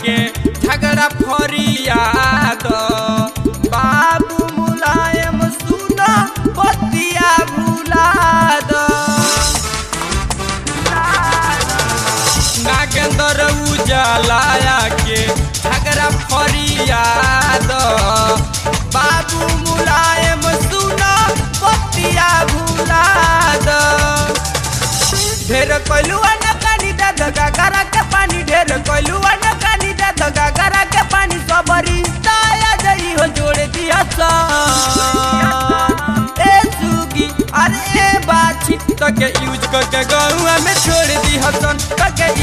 के झगड़ा फरियाद बाबू मुलायम सुन बतिया भुलाद नागेंद्र उजालाया के झगड़ा फरियाद बाबू मुलायम सुन बतिया भुलाद ढेर कोलुआ न कानी दे दगा करा के पानी ढेर कोलुआ न कानी दे दगा करा के पानी सबरी ताया जई हो जोड़ दिया सा ए सुगी अरे ए बाछी तो के यूज करके गौआ में छोड़ दी हसन तो के